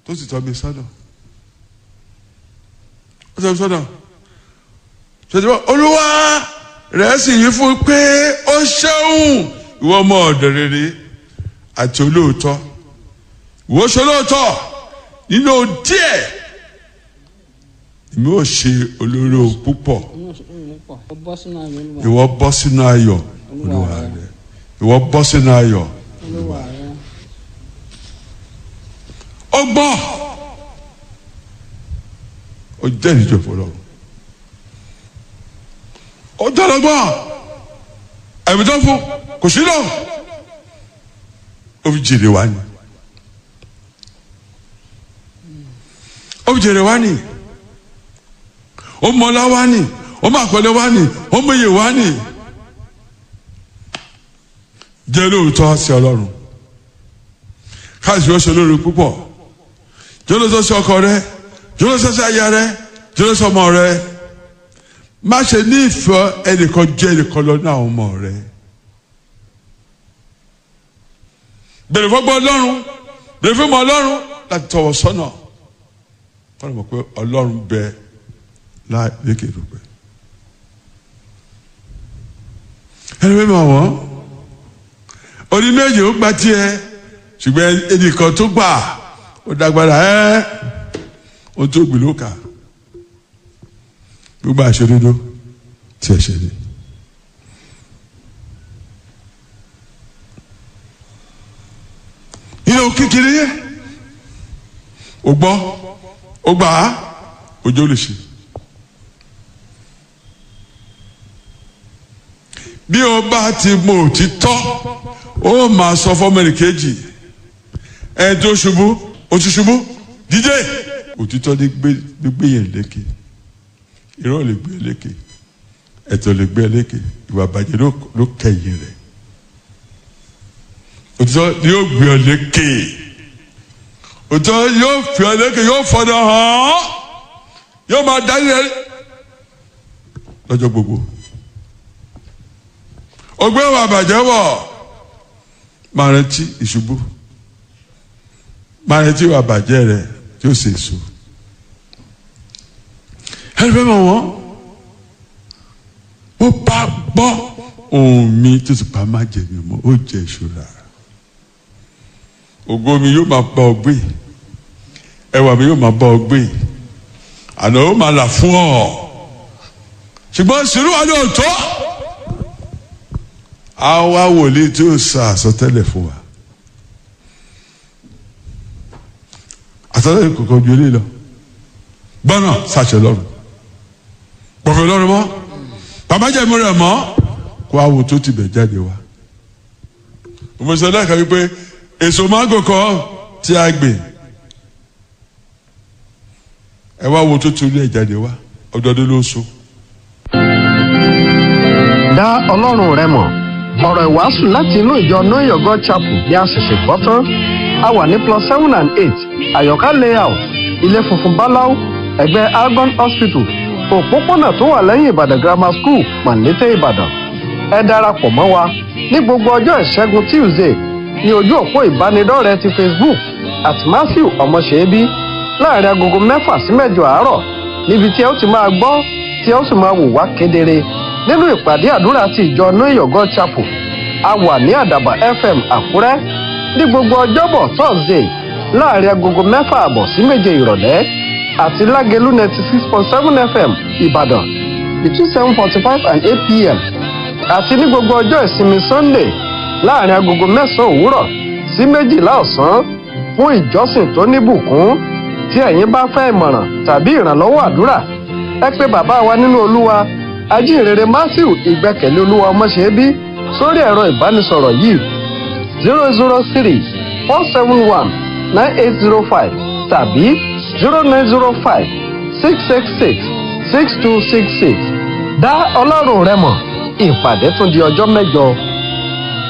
tó sì tọ́ mi sọ́nà ó tọ́ mi sọ́nà ṣèjọba olúwa rẹ̀ sì yí fún pé ó ṣeun ìwọ ọmọ ọ̀dọ̀ rere àti olóòótọ́ ìwọ ṣe olóòótọ́ nínú díẹ̀ èmi ò ṣe olóró púpọ̀ ó bọ́ sínú ayọ̀ olúwa ìwọ bọ́ sínú ayọ̀ olúwa rẹ ìwọ bọ́ sínú ayọ̀ olúwa rẹ ó gbọ́ ó jẹ́ ìjọ fọlọ́ ó dọ́lọ́gbọ́n ẹ̀mí tó fún kò sí lọ ó fi jèrè wá ni ó fi jèrè wá ni ó mọlá wá ni ó mọ àpẹẹrẹ wá ni ó mọyè wá ni jẹ́ lóòótọ́ sí ọlọ́run káàsì ó ṣe lórí púpọ̀ jọlọsọ sí ọkọ rẹ jọlọsọ sí aya rẹ jọlọsọ ọmọ rẹ má ṣe ní ìfẹ́ ẹnìkan jẹ́ ẹnìkan lọ ní àwọn ọmọ rẹ bèrè fọgbọ Ọlọ́run bèrè fọgbọ Ọlọ́run láti tọwọ́ sọ́nà wọn mọ̀ pé Ọlọ́run bẹ láì lékè dùpẹ ẹni pé mọ wọn orí méjì ó gba tiẹ̀ ṣùgbọ́n ẹnìkan tó gbà ó dágbára ẹ ohun tó gbìn ló kà gbogbo àṣedodo tí ẹ ṣe ni. nínú kékeré yẹ o gbọ́ o gbà á òjò lè ṣe. bí o bá ti mọ òtítọ́ ó máa sọ fọ́mọ́nì kejì ẹ tó ṣubú o ti ṣubú dídé òtítọ́ ní gbé ní gbé yẹn lékè irọ́ lè gbé lékè ẹ̀tọ́ lè gbé lékè ìwà bàjẹ́ ló ló kẹ̀yìn rẹ̀ òtítọ́ ni yóò gbé ọ lékè òtítọ́ yóò fi ọ lékè yóò fọdọ̀ hàn yóò máa darí rẹ lọ́jọ́ gbogbo ọgbẹ́ ìwà bàjẹ́ wọ̀ máa rántí ìṣubú máa retí wà bàjẹ́ rẹ̀ tí ó ṣe èso. ẹni fẹ́ mọ̀ wọ́n ó bá gbọ́ ohùn mi tó ti pa má jẹ mi mọ́ ó jẹ ìṣúra. ògo mi yóò máa bá ọ gbé ẹwà mi yóò máa bá ọ gbé àná ó máa là fún ọ ṣùgbọ́n sùúrù wa ló tó àwa wòlíì tí ó sọ àsọtẹ́lẹ̀ fún wa. àtọ́lẹ́ kòkò ju eléyìí lọ gbọ́nà sàṣẹ lọ́rùn pọ̀fẹ́ lọ́rùn mọ́ bàbá jẹ́ mi rẹ̀ mọ́ kó àwò tó ti bẹ̀ jáde wá. òmùsọ̀ náà kàwé pé èso mángò kọ́ tí a gbè ẹ wá wo tó ti rí ẹ̀ jáde wá ọdọọdún ló so. dá ọlọ́run rẹ mọ̀ ọ̀rọ̀ ìwàásù láti inú ìjọ know your god chapel bí a ṣẹ̀ṣẹ̀ gbọ́ tán a wà ní plus seven and eight àyọ̀ká layout ilé funfun báláú ẹ̀gbẹ́ algon hospital òpópónà tó wà lẹ́yìn ìbàdàn grammar school màlété ìbàdàn ẹ darapọ̀ mọ́ wa ní gbogbo ọjọ́ ìṣẹ́gun tuesday ní ojú òpó ìbánidọ́rẹ̀ẹ́ ti facebook at matthew ọmọṣẹ́bí láàrin agogo mẹ́fà sí mẹ́jọ àárọ̀ níbi tí ẹ ó ti máa gbọ́ tí ẹ ó sì máa wò wá kedere nínú ìpàdé àdúrà ti ìjọ know your god chapel a wà ní àdàbà fm àkúrẹ́ ní gbogbo ọjọ́bọ̀ thursday láàrin agogo mẹ́fà àbọ̀ sí méje ìrọ̀lẹ́ àti lágẹ̀lú ninety six point seven fm ìbàdàn between seven forty five and eight pm àti ní gbogbo ọjọ́ ìsinmi sunday láàrin agogo mẹ́sàn-án òwúrọ̀ sí méjìlá ọ̀sán fún ìjọsìn tó níbùkún tí ẹ̀yin bá fẹ́ ìmọ̀ràn tàbí ìrànlọ́wọ́ àdúrà ẹ pé bàbá wa nínú olúwa ajínrere matthew ìgbẹ́kẹ̀lé olúwa ọmọṣẹ́bí sórí ẹ̀rọ ìbánisọ̀rọ̀ yìí zero zero three four seven one nine eight zero five tàbí zero nine zero five six six six six two six six dá ọlọ́run rẹ mọ̀ ìpàdé tún di ọjọ́ mẹ́jọ.